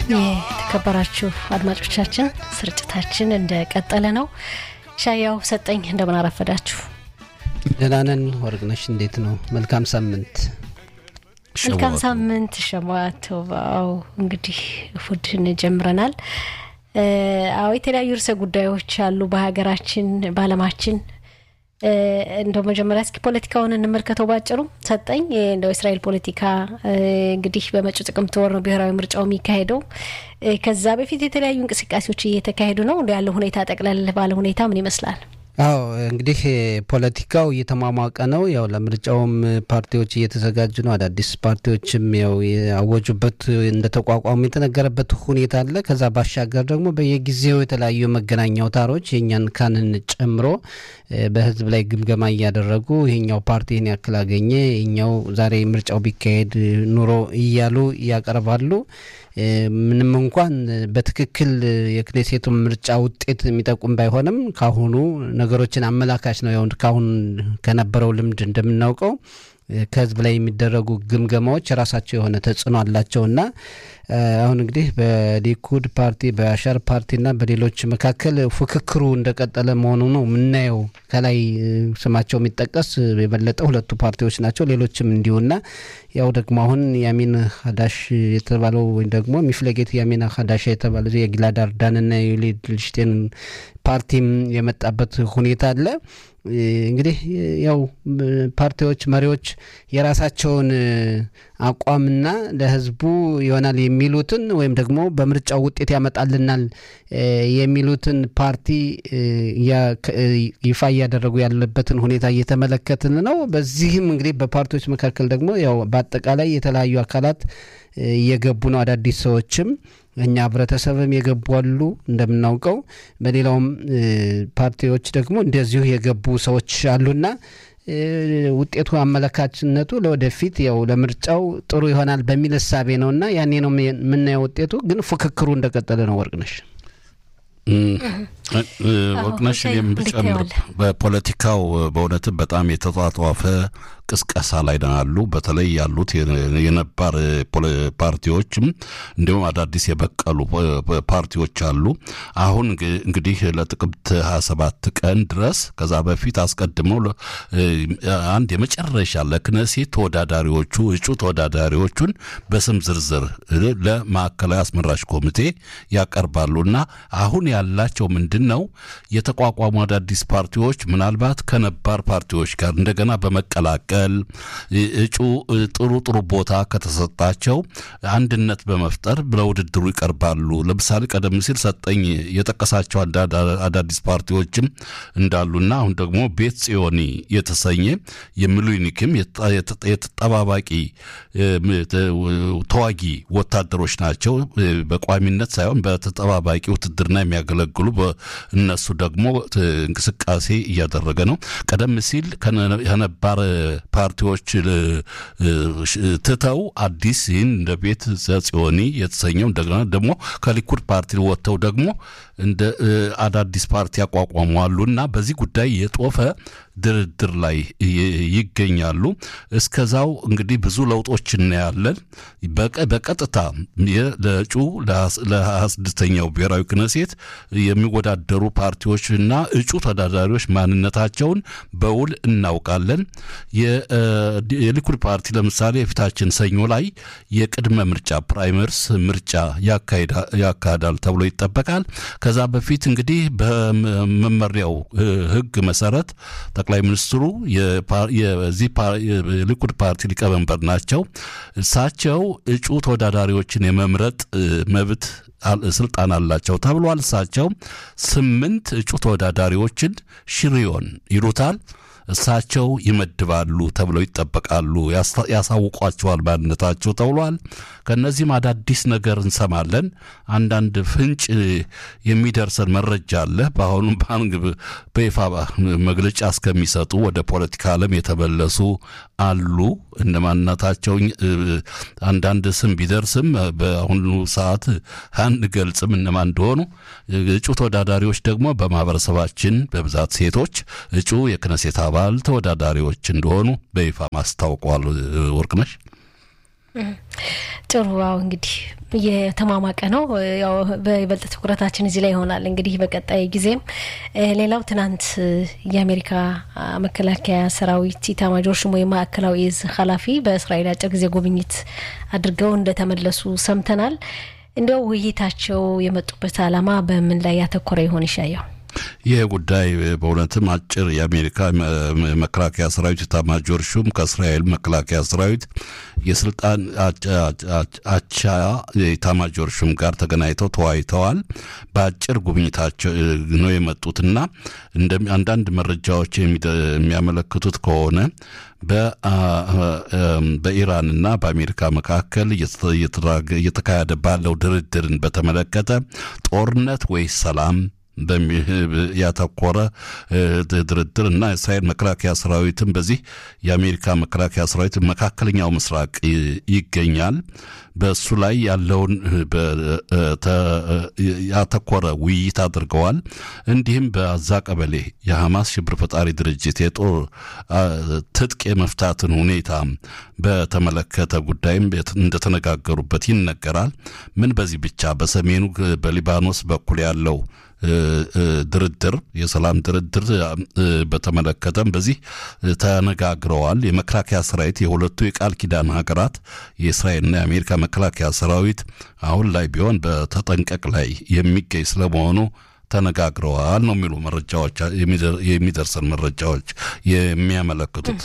የተከበራችሁ አድማጮቻችን ስርጭታችን እንደቀጠለ ነው። ሻያው ሰጠኝ እንደምን አረፈዳችሁ? ደህና ነን። ወርቅነሽ እንዴት ነው? መልካም ሳምንት። መልካም ሳምንት ሸማተባው። እንግዲህ እሁድን ጀምረናል። አዎ የተለያዩ ርዕሰ ጉዳዮች አሉ በሀገራችን በዓለማችን እንደው መጀመሪያ እስኪ ፖለቲካውን እንመልከተው ባጭሩ። ሰጠኝ እንደው የእስራኤል ፖለቲካ እንግዲህ በመጪው ጥቅምት ወር ነው ብሔራዊ ምርጫው የሚካሄደው። ከዛ በፊት የተለያዩ እንቅስቃሴዎች እየተካሄዱ ነው። እንደ ያለው ሁኔታ ጠቅለል ባለ ሁኔታ ምን ይመስላል? አዎ እንግዲህ ፖለቲካው እየተሟሟቀ ነው። ያው ለምርጫውም ፓርቲዎች እየተዘጋጁ ነው። አዳዲስ ፓርቲዎችም ያው ያወጁበት እንደተቋቋሙ የተነገረበት ሁኔታ አለ። ከዛ ባሻገር ደግሞ በየጊዜው የተለያዩ መገናኛ አውታሮች የእኛን ካንን ጨምሮ በህዝብ ላይ ግምገማ እያደረጉ ይሄኛው ፓርቲ ይህን ያክል አገኘ፣ ይኛው ዛሬ ምርጫው ቢካሄድ ኑሮ እያሉ ያቀርባሉ። ምንም እንኳን በትክክል የክኔሴቱን ምርጫ ውጤት የሚጠቁም ባይሆንም ካሁኑ ነገሮችን አመላካች ነው። ያው ካሁን ከነበረው ልምድ እንደምናውቀው ከህዝብ ላይ የሚደረጉ ግምገማዎች የራሳቸው የሆነ ተጽዕኖ አላቸውና አሁን እንግዲህ በሊኩድ ፓርቲ በአሻር ፓርቲና በሌሎች መካከል ፉክክሩ እንደቀጠለ መሆኑ ነው የምናየው። ከላይ ስማቸው የሚጠቀስ የበለጠ ሁለቱ ፓርቲዎች ናቸው። ሌሎችም እንዲሁና ያው ደግሞ አሁን ያሚን ሀዳሽ የተባለው ወይም ደግሞ ሚፍለጌት ያሚን ሀዳሽ የተባለ የጊላድ አርዳንና የዩሊድ ልሽቴን ፓርቲም የመጣበት ሁኔታ አለ። እንግዲህ ያው ፓርቲዎች መሪዎች የራሳቸውን አቋምና ለህዝቡ ይሆናል የሚሉትን ወይም ደግሞ በምርጫው ውጤት ያመጣልናል የሚሉትን ፓርቲ ይፋ እያደረጉ ያለበትን ሁኔታ እየተመለከትን ነው። በዚህም እንግዲህ በፓርቲዎች መካከል ደግሞ ያው በአጠቃላይ የተለያዩ አካላት እየገቡ ነው። አዳዲስ ሰዎችም እኛ ህብረተሰብም የገቡ አሉ እንደምናውቀው፣ በሌላውም ፓርቲዎች ደግሞ እንደዚሁ የገቡ ሰዎች አሉና ውጤቱ አመለካችነቱ ለወደፊት ያው ለምርጫው ጥሩ ይሆናል በሚል እሳቤ ነውና ያኔ ነው የምናየው። ውጤቱ ግን ፉክክሩ እንደቀጠለ ነው። ወርቅነሽ ወርቅነሽ የምጨምር በፖለቲካው በእውነትም በጣም የተጧጧፈ ቅስቀሳ ላይ ነው ያሉ። በተለይ ያሉት የነባር ፓርቲዎችም እንዲሁም አዳዲስ የበቀሉ ፓርቲዎች አሉ። አሁን እንግዲህ ለጥቅምት 27 ቀን ድረስ ከዛ በፊት አስቀድመው አንድ የመጨረሻ ለክነሴት ተወዳዳሪዎቹ እጩ ተወዳዳሪዎቹን በስም ዝርዝር ለማዕከላዊ አስመራጭ ኮሚቴ ያቀርባሉ እና አሁን ያላቸው ምንድን ነው የተቋቋሙ አዳዲስ ፓርቲዎች ምናልባት ከነባር ፓርቲዎች ጋር እንደገና በመቀላቀል እጩ ጥሩ ጥሩ ቦታ ከተሰጣቸው አንድነት በመፍጠር ለውድድሩ ይቀርባሉ። ለምሳሌ ቀደም ሲል ሰጠኝ የጠቀሳቸው አዳዲስ ፓርቲዎችም እንዳሉና አሁን ደግሞ ቤት ጽዮኒ የተሰኘ የሚሉኒክም የተጠባባቂ ተዋጊ ወታደሮች ናቸው። በቋሚነት ሳይሆን በተጠባባቂ ውትድርና የሚያገለግሉ እነሱ ደግሞ እንቅስቃሴ እያደረገ ነው። ቀደም ሲል ከነባር ፓርቲዎች ትተው አዲስ ይህን እንደ ቤት ዘጽዮኒ የተሰኘው እንደገና ደግሞ ከሊኩድ ፓርቲ ወጥተው ደግሞ እንደ አዳዲስ ፓርቲ ያቋቋሙ አሉና በዚህ ጉዳይ የጦፈ ድርድር ላይ ይገኛሉ። እስከዛው እንግዲህ ብዙ ለውጦች እናያለን። በቀጥታ ለእጩ ለሀያ ስድስተኛው ብሔራዊ ክነሴት የሚወዳደሩ ፓርቲዎችና እጩ ተወዳዳሪዎች ማንነታቸውን በውል እናውቃለን። የሊኩድ ፓርቲ ለምሳሌ የፊታችን ሰኞ ላይ የቅድመ ምርጫ ፕራይመርስ ምርጫ ያካሂዳል ተብሎ ይጠበቃል። ከዛ በፊት እንግዲህ በመመሪያው ሕግ መሰረት ጠቅላይ ሚኒስትሩ የዚህ የሊኩድ ፓርቲ ሊቀመንበር ናቸው። እሳቸው እጩ ተወዳዳሪዎችን የመምረጥ መብት ስልጣን አላቸው ተብሏል። እሳቸው ስምንት እጩ ተወዳዳሪዎችን ሽሪዮን ይሉታል እሳቸው ይመድባሉ ተብለው ይጠበቃሉ። ያሳውቋቸዋል ማንነታቸው ተብሏል። ከእነዚህም አዳዲስ ነገር እንሰማለን። አንዳንድ ፍንጭ የሚደርሰን መረጃ አለ። በአሁኑ ባንክ በይፋ መግለጫ እስከሚሰጡ ወደ ፖለቲካ ዓለም የተመለሱ አሉ። እነማንነታቸው አንዳንድ ስም ቢደርስም በአሁኑ ሰዓት አንገልጽም እነማን እንደሆኑ። እጩ ተወዳዳሪዎች ደግሞ በማህበረሰባችን በብዛት ሴቶች እጩ የክነሴት አባል ተወዳዳሪዎች እንደሆኑ በይፋ ማስታውቀዋል። ወርቅነሽ ጥሩ አዎ እንግዲህ እየተሟሟቀ ነው። ያው በይበልጥ ትኩረታችን እዚህ ላይ ይሆናል እንግዲህ በቀጣይ ጊዜም። ሌላው ትናንት የአሜሪካ መከላከያ ሰራዊት ኢታማጆር ሹም ወይም ማዕከላዊ እዝ ኃላፊ በእስራኤል አጭር ጊዜ ጉብኝት አድርገው እንደተመለሱ ሰምተናል። እንዲያው ውይይታቸው የመጡበት ዓላማ በምን ላይ ያተኮረ ይሆን ይሻየው? ይህ ጉዳይ በእውነትም አጭር የአሜሪካ መከላከያ ሰራዊት ኤታማዦር ሹም ከእስራኤል መከላከያ ሰራዊት የስልጣን አቻ ኤታማዦር ሹም ጋር ተገናኝተው ተወያይተዋል። በአጭር ጉብኝታቸው ነው የመጡትና አንዳንድ መረጃዎች የሚያመለክቱት ከሆነ በኢራንና በአሜሪካ መካከል እየተካሄደ ባለው ድርድርን በተመለከተ ጦርነት ወይስ ሰላም ያተኮረ ድርድር እና የእስራኤል መከላከያ ሰራዊትም በዚህ የአሜሪካ መከላከያ ሰራዊት መካከለኛው ምስራቅ ይገኛል። በእሱ ላይ ያለውን ያተኮረ ውይይት አድርገዋል። እንዲህም በአዛ ቀበሌ የሐማስ ሽብር ፈጣሪ ድርጅት የጦር ትጥቅ የመፍታትን ሁኔታ በተመለከተ ጉዳይም እንደተነጋገሩበት ይነገራል። ምን በዚህ ብቻ በሰሜኑ በሊባኖስ በኩል ያለው ድርድር የሰላም ድርድር በተመለከተም በዚህ ተነጋግረዋል። የመከላከያ ሰራዊት የሁለቱ የቃል ኪዳን ሀገራት የእስራኤልና የአሜሪካ መከላከያ ሰራዊት አሁን ላይ ቢሆን በተጠንቀቅ ላይ የሚገኝ ስለመሆኑ ተነጋግረዋል ነው የሚሉ መረጃዎች የሚደርሰን መረጃዎች የሚያመለክቱት።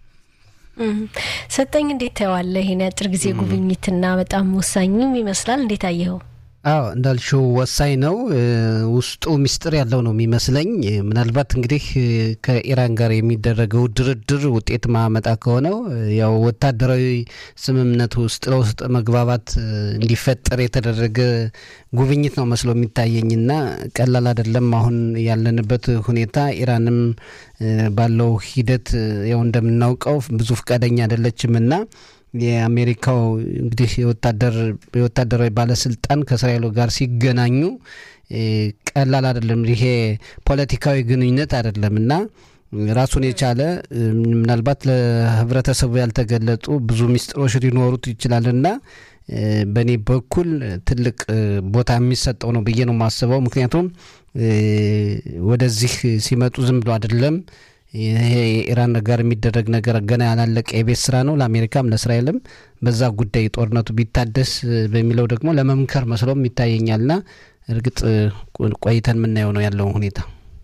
ሰጠኝ እንዴት ታየዋለህ? ይህን የአጭር ጊዜ ጉብኝትና በጣም ወሳኝም ይመስላል። እንዴት አየኸው? አዎ እንዳልሽው ወሳኝ ነው። ውስጡ ሚስጥር ያለው ነው የሚመስለኝ። ምናልባት እንግዲህ ከኢራን ጋር የሚደረገው ድርድር ውጤት ማመጣ ከሆነው ያው ወታደራዊ ስምምነት ውስጥ ለውስጥ መግባባት እንዲፈጠር የተደረገ ጉብኝት ነው መስሎ የሚታየኝና ቀላል አይደለም። አሁን ያለንበት ሁኔታ ኢራንም ባለው ሂደት ያው እንደምናውቀው ብዙ ፈቃደኛ አይደለችምና የአሜሪካው እንግዲህ የወታደር የወታደራዊ ባለስልጣን ከእስራኤሉ ጋር ሲገናኙ ቀላል አይደለም። ይሄ ፖለቲካዊ ግንኙነት አይደለም እና ራሱን የቻለ ምናልባት ለህብረተሰቡ ያልተገለጡ ብዙ ሚስጥሮች ሊኖሩት ይችላልና በእኔ በኩል ትልቅ ቦታ የሚሰጠው ነው ብዬ ነው የማስበው። ምክንያቱም ወደዚህ ሲመጡ ዝም ብሎ አይደለም ይሄ የኢራን ጋር የሚደረግ ነገር ገና ያላለቀ የቤት ስራ ነው ለአሜሪካም ለእስራኤልም። በዛ ጉዳይ ጦርነቱ ቢታደስ በሚለው ደግሞ ለመምከር መስሎም ይታየኛልና እርግጥ ቆይተን የምናየው ነው ያለውን ሁኔታ።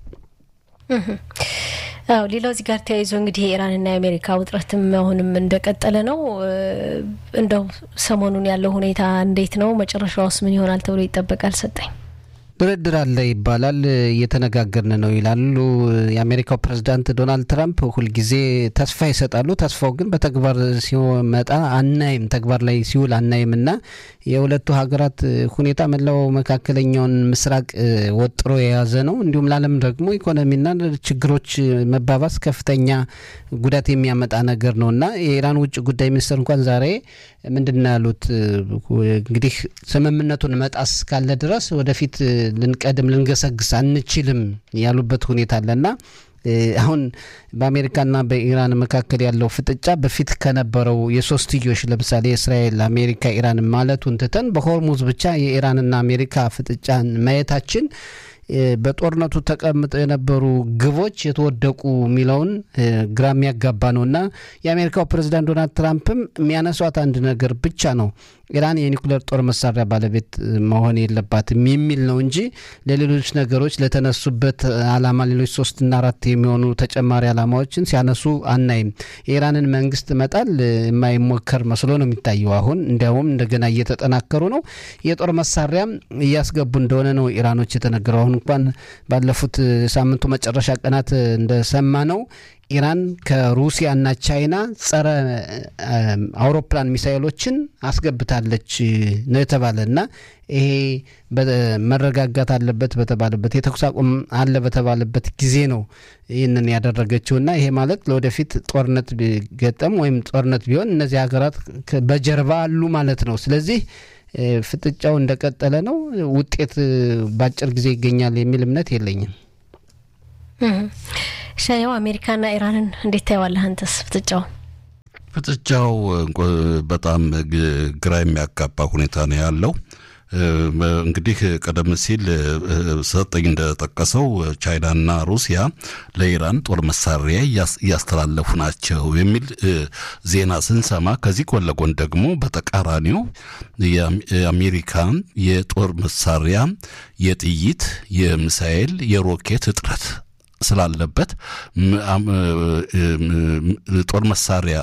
አዎ ሌላው እዚህ ጋር ተያይዞ እንግዲህ የኢራንና የአሜሪካ ውጥረትም አሁንም እንደቀጠለ ነው። እንደው ሰሞኑን ያለው ሁኔታ እንዴት ነው? መጨረሻውስ ምን ይሆናል ተብሎ ይጠበቃል? ሰጠኝ ድርድር አለ ይባላል፣ እየተነጋገርን ነው ይላሉ። የአሜሪካው ፕሬዚዳንት ዶናልድ ትራምፕ ሁልጊዜ ተስፋ ይሰጣሉ። ተስፋው ግን በተግባር ሲመጣ አናይም፣ ተግባር ላይ ሲውል አናይም እና የሁለቱ ሀገራት ሁኔታ መላው መካከለኛውን ምስራቅ ወጥሮ የያዘ ነው። እንዲሁም ለዓለም ደግሞ ኢኮኖሚና ችግሮች መባባስ ከፍተኛ ጉዳት የሚያመጣ ነገር ነው እና የኢራን ውጭ ጉዳይ ሚኒስትር እንኳን ዛሬ ምንድን ነው ያሉት? እንግዲህ ስምምነቱን መጣስ ካለ ድረስ ወደፊት ልንቀድም ልንገሰግስ አንችልም ያሉበት ሁኔታ አለና አሁን በአሜሪካና በኢራን መካከል ያለው ፍጥጫ በፊት ከነበረው የሶስትዮሽ ለምሳሌ እስራኤል፣ አሜሪካ፣ ኢራን ማለቱን ትተን በሆርሙዝ ብቻ የኢራንና አሜሪካ ፍጥጫን ማየታችን በጦርነቱ ተቀምጠው የነበሩ ግቦች የተወደቁ የሚለውን ግራ የሚያጋባ ነው እና የአሜሪካው ፕሬዚዳንት ዶናልድ ትራምፕም የሚያነሷት አንድ ነገር ብቻ ነው ኢራን የኒኩሌር ጦር መሳሪያ ባለቤት መሆን የለባትም የሚል ነው እንጂ ለሌሎች ነገሮች ለተነሱበት አላማ ሌሎች ሶስትና አራት የሚሆኑ ተጨማሪ አላማዎችን ሲያነሱ አናይም። የኢራንን መንግስት መጣል የማይሞከር መስሎ ነው የሚታየው። አሁን እንዲያውም እንደገና እየተጠናከሩ ነው። የጦር መሳሪያም እያስገቡ እንደሆነ ነው ኢራኖች የተነገረው። አሁን እንኳን ባለፉት ሳምንቱ መጨረሻ ቀናት እንደሰማ ነው ኢራን ከሩሲያና ቻይና ጸረ አውሮፕላን ሚሳይሎችን አስገብታለች ነው የተባለ እና ይሄ መረጋጋት አለበት በተባለበት የተኩስ አቁም አለ በተባለበት ጊዜ ነው ይህንን ያደረገችውና ይሄ ማለት ለወደፊት ጦርነት ቢገጠም ወይም ጦርነት ቢሆን እነዚህ ሀገራት በጀርባ አሉ ማለት ነው። ስለዚህ ፍጥጫው እንደቀጠለ ነው። ውጤት በአጭር ጊዜ ይገኛል የሚል እምነት የለኝም። ሻያው አሜሪካና ኢራንን እንዴት ታየዋለህ አንተስ ፍጥጫው? ፍጥጫው በጣም ግራ የሚያጋባ ሁኔታ ነው ያለው። እንግዲህ ቀደም ሲል ሰጠኝ እንደጠቀሰው ቻይናና ሩሲያ ለኢራን ጦር መሳሪያ እያስተላለፉ ናቸው የሚል ዜና ስንሰማ ከዚህ ጎን ለጎን ደግሞ በተቃራኒው የአሜሪካን የጦር መሳሪያ የጥይት፣ የሚሳኤል፣ የሮኬት እጥረት ስላለበት ጦር መሳሪያ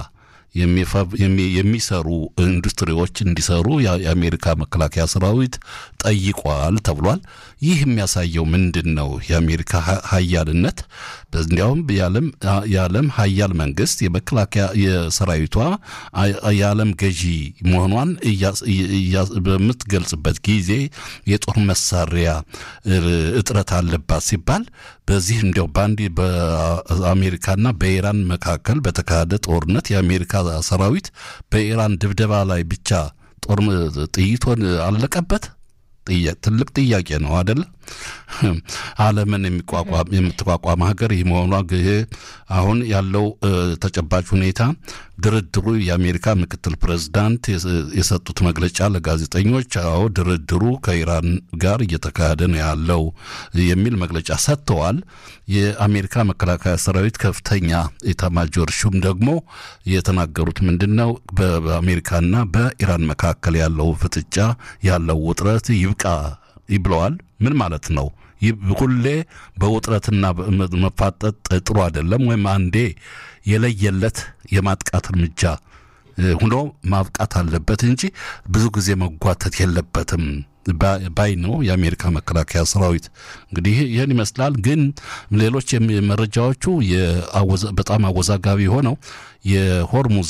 የሚሰሩ ኢንዱስትሪዎች እንዲሰሩ የአሜሪካ መከላከያ ሰራዊት ጠይቋል ተብሏል። ይህ የሚያሳየው ምንድን ነው? የአሜሪካ ሀያልነት እንዲያውም የዓለም ሀያል መንግስት የመከላከያ የሰራዊቷ የዓለም ገዢ መሆኗን በምትገልጽበት ጊዜ የጦር መሳሪያ እጥረት አለባት ሲባል በዚህ እንዲያው በአንድ በአሜሪካና በኢራን መካከል በተካሄደ ጦርነት የአሜሪካ ሰራዊት በኢራን ድብደባ ላይ ብቻ ጦር ጥይቶን አለቀበት። ትልቅ ጥያቄ ነው አደለ? ዓለምን የሚቋቋም የምትቋቋም ሀገር ይህ መሆኗ አሁን ያለው ተጨባጭ ሁኔታ ድርድሩ የአሜሪካ ምክትል ፕሬዝዳንት የሰጡት መግለጫ ለጋዜጠኞች አዎ ድርድሩ ከኢራን ጋር እየተካሄደ ነው ያለው የሚል መግለጫ ሰጥተዋል። የአሜሪካ መከላከያ ሰራዊት ከፍተኛ ኤታማዦር ሹም ደግሞ የተናገሩት ምንድን ነው? በአሜሪካና በኢራን መካከል ያለው ፍጥጫ ያለው ውጥረት ይብቃ ብለዋል። ምን ማለት ነው? ሁሌ በውጥረትና መፋጠጥ ጥሩ አይደለም። ወይም አንዴ የለየለት የማጥቃት እርምጃ ሁኖ ማብቃት አለበት እንጂ ብዙ ጊዜ መጓተት የለበትም ባይ ነው የአሜሪካ መከላከያ ሰራዊት። እንግዲህ ይህን ይመስላል። ግን ሌሎች መረጃዎቹ በጣም አወዛጋቢ ሆነው የሆርሙዝ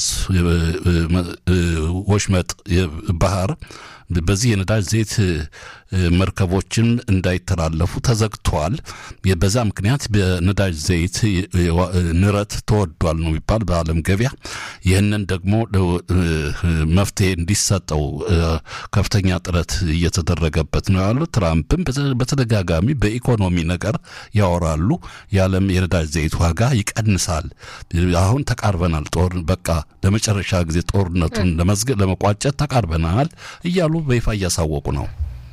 ወሽመጥ ባህር በዚህ የነዳጅ ዘይት መርከቦችን እንዳይተላለፉ ተዘግተዋል። በዛ ምክንያት በነዳጅ ዘይት ንረት ተወዷል ነው የሚባል በዓለም ገበያ። ይህንን ደግሞ መፍትሄ እንዲሰጠው ከፍተኛ ጥረት እየተደረገበት ነው ያሉት። ትራምፕም በተደጋጋሚ በኢኮኖሚ ነገር ያወራሉ። የዓለም የነዳጅ ዘይት ዋጋ ይቀንሳል፣ አሁን ተቃርበናል፣ ጦር በቃ ለመጨረሻ ጊዜ ጦርነቱን ለመዝገብ ለመቋጨት ተቃርበናል እያሉ በይፋ እያሳወቁ ነው።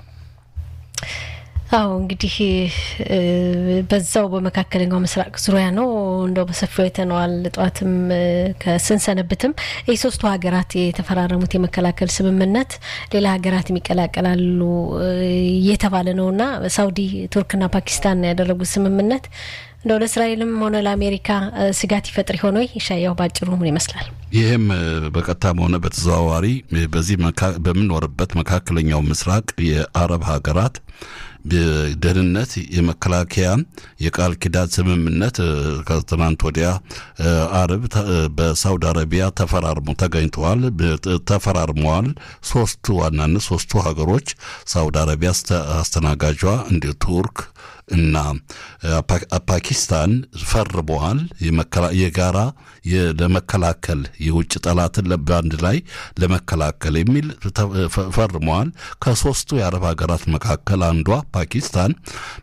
አዎ እንግዲህ በዛው በመካከለኛው ምስራቅ ዙሪያ ነው እንደው በሰፊው አይተነዋል። ጠዋትም ከስንሰነብትም ይህ ሶስቱ ሀገራት የተፈራረሙት የመከላከል ስምምነት ሌላ ሀገራት የሚቀላቀላሉ እየተባለ ነውና ሳውዲ፣ ቱርክና ፓኪስታን ያደረጉት ስምምነት እንደው ለእስራኤልም ሆነ ለአሜሪካ ስጋት ይፈጥር ሆኖ ይሻያው ባጭሩ ምን ይመስላል? ይህም በቀጥታም ሆነ በተዘዋዋሪ በዚህ በምንኖርበት መካከለኛው ምስራቅ የአረብ ሀገራት ደህንነት የመከላከያ የቃል ኪዳን ስምምነት ከትናንት ወዲያ አርብ በሳውዲ አረቢያ ተፈራርሞ ተገኝተዋል ተፈራርመዋል። ሶስቱ ዋናነት ሶስቱ ሀገሮች ሳውዲ አረቢያ አስተናጋጇ እንዲሁ ቱርክ እና ፓኪስታን ፈርመዋል። የጋራ ለመከላከል የውጭ ጠላትን በአንድ ላይ ለመከላከል የሚል ፈርመዋል። ከሶስቱ የአረብ ሀገራት መካከል አንዷ ፓኪስታን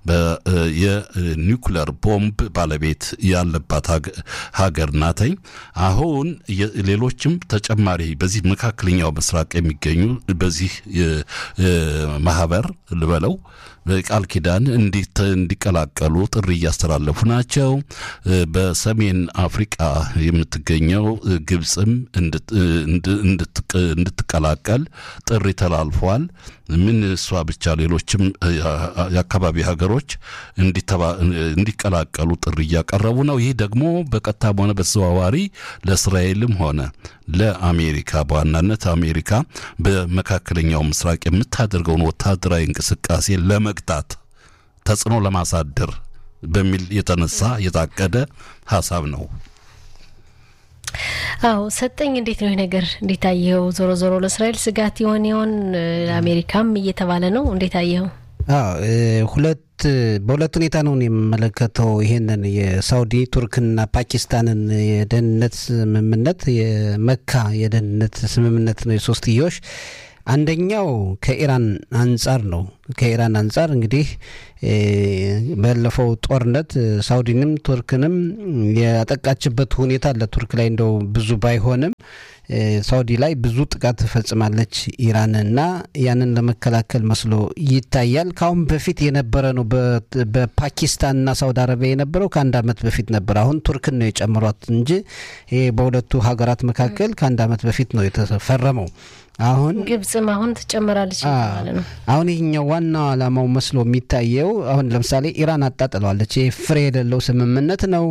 የኒውክለር ቦምብ ባለቤት ያለባት ሀገር ናተኝ። አሁን ሌሎችም ተጨማሪ በዚህ መካከለኛው ምስራቅ የሚገኙ በዚህ ማህበር ልበለው ቃል ኪዳን እንዲቀላቀሉ ጥሪ እያስተላለፉ ናቸው። በሰሜን አፍሪቃ የምትገኘው ግብፅም እንድትቀላቀል ጥሪ ተላልፏል። ምን እሷ ብቻ ሌሎችም የአካባቢ ሀገሮች እንዲቀላቀሉ ጥሪ እያቀረቡ ነው። ይህ ደግሞ በቀጥታም ሆነ በተዘዋዋሪ ለእስራኤልም ሆነ ለአሜሪካ በዋናነት አሜሪካ በመካከለኛው ምስራቅ የምታደርገውን ወታደራዊ እንቅስቃሴ ለመግታት ተጽዕኖ ለማሳደር በሚል የተነሳ የታቀደ ሀሳብ ነው። አዎ ሰጠኝ፣ እንዴት ነው ይህ ነገር? እንዴት አየኸው? ዞሮ ዞሮ ለእስራኤል ስጋት ይሆን ይሆን? አሜሪካም እየተባለ ነው። እንዴት አየኸው? ሁለት በሁለት ሁኔታ ነው የምመለከተው ይሄንን የሳውዲ ቱርክና ፓኪስታንን የደህንነት ስምምነት የመካ የደህንነት ስምምነት ነው የሶስትዮሽ አንደኛው ከኢራን አንጻር ነው። ከኢራን አንጻር እንግዲህ ባለፈው ጦርነት ሳውዲንም ቱርክንም ያጠቃችበት ሁኔታ አለ። ቱርክ ላይ እንደው ብዙ ባይሆንም ሳውዲ ላይ ብዙ ጥቃት ትፈጽማለች ኢራን እና ያንን ለመከላከል መስሎ ይታያል። ከአሁን በፊት የነበረ ነው። በፓኪስታንና ሳውዲ አረቢያ የነበረው ከአንድ ዓመት በፊት ነበር። አሁን ቱርክን ነው የጨምሯት እንጂ ይሄ በሁለቱ ሀገራት መካከል ከአንድ ዓመት በፊት ነው የተፈረመው። አሁን ግብጽም አሁን ትጨምራለች ማለት ነው። አሁን ይህኛው ዋናው ዓላማው መስሎ የሚታየው አሁን ለምሳሌ ኢራን አጣጥለዋለች። ይህ ፍሬ የሌለው ስምምነት ነው፣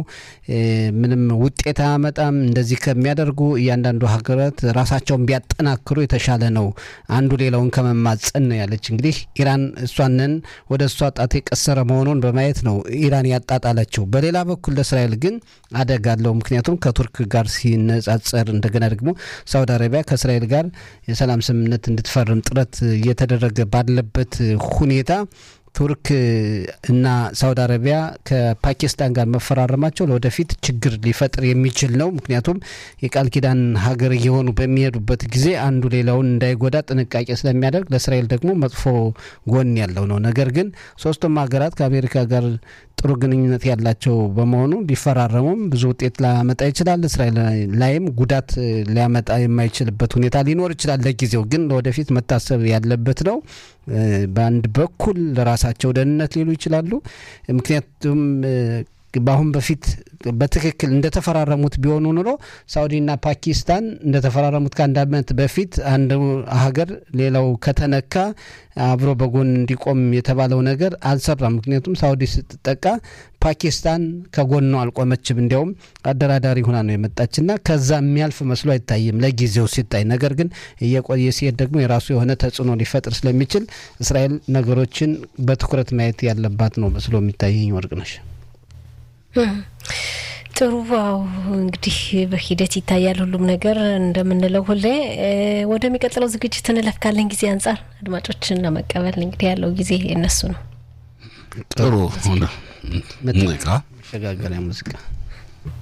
ምንም ውጤት አያመጣም። እንደዚህ ከሚያደርጉ እያንዳንዱ ሀገራት ራሳቸውን ቢያጠናክሩ የተሻለ ነው፣ አንዱ ሌላውን ከመማጸን ነው ያለች። እንግዲህ ኢራን እሷንን ወደ እሷ ጣት የቀሰረ መሆኑን በማየት ነው ኢራን ያጣጣለችው። በሌላ በኩል ለእስራኤል ግን አደጋ አለው። ምክንያቱም ከቱርክ ጋር ሲነጻጸር እንደገና ደግሞ ሳውዲ አረቢያ ከእስራኤል ጋር የሰላም ስምምነት እንድትፈርም ጥረት እየተደረገ ባለበት ሁኔታ ቱርክ እና ሳውዲ አረቢያ ከፓኪስታን ጋር መፈራረማቸው ለወደፊት ችግር ሊፈጥር የሚችል ነው። ምክንያቱም የቃል ኪዳን ሀገር እየሆኑ በሚሄዱበት ጊዜ አንዱ ሌላውን እንዳይጎዳ ጥንቃቄ ስለሚያደርግ ለእስራኤል ደግሞ መጥፎ ጎን ያለው ነው። ነገር ግን ሶስቱም ሀገራት ከአሜሪካ ጋር ጥሩ ግንኙነት ያላቸው በመሆኑ ቢፈራረሙም ብዙ ውጤት ላያመጣ ይችላል። እስራኤል ላይም ጉዳት ሊያመጣ የማይችልበት ሁኔታ ሊኖር ይችላል። ለጊዜው ግን ለወደፊት መታሰብ ያለበት ነው። በአንድ በኩል ለራሳቸው ደህንነት ሊሉ ይችላሉ። ምክንያቱም በአሁን በፊት በትክክል እንደተፈራረሙት ቢሆኑ ኑሮ ሳውዲና ፓኪስታን እንደተፈራረሙት ከአንድ ዓመት በፊት አንድ ሀገር ሌላው ከተነካ አብሮ በጎን እንዲቆም የተባለው ነገር አልሰራም። ምክንያቱም ሳውዲ ስትጠቃ ፓኪስታን ከጎኗ አልቆመችም። እንዲያውም አደራዳሪ ሁና ነው የመጣችና ከዛ የሚያልፍ መስሎ አይታይም ለጊዜው ሲታይ። ነገር ግን እየቆየ ሲሄድ ደግሞ የራሱ የሆነ ተጽዕኖ ሊፈጥር ስለሚችል እስራኤል ነገሮችን በትኩረት ማየት ያለባት ነው መስሎ የሚታየኝ ወርቅነሽ። ጥሩ ዋው እንግዲህ በሂደት ይታያል ሁሉም ነገር እንደምንለው ሁሌ። ወደሚቀጥለው ዝግጅት እንለፍ። ካለን ጊዜ አንጻር አድማጮችን ለመቀበል እንግዲህ ያለው ጊዜ የነሱ ነው። ጥሩ ሆነ ሙዚቃ መሸጋገሪያ ሙዚቃ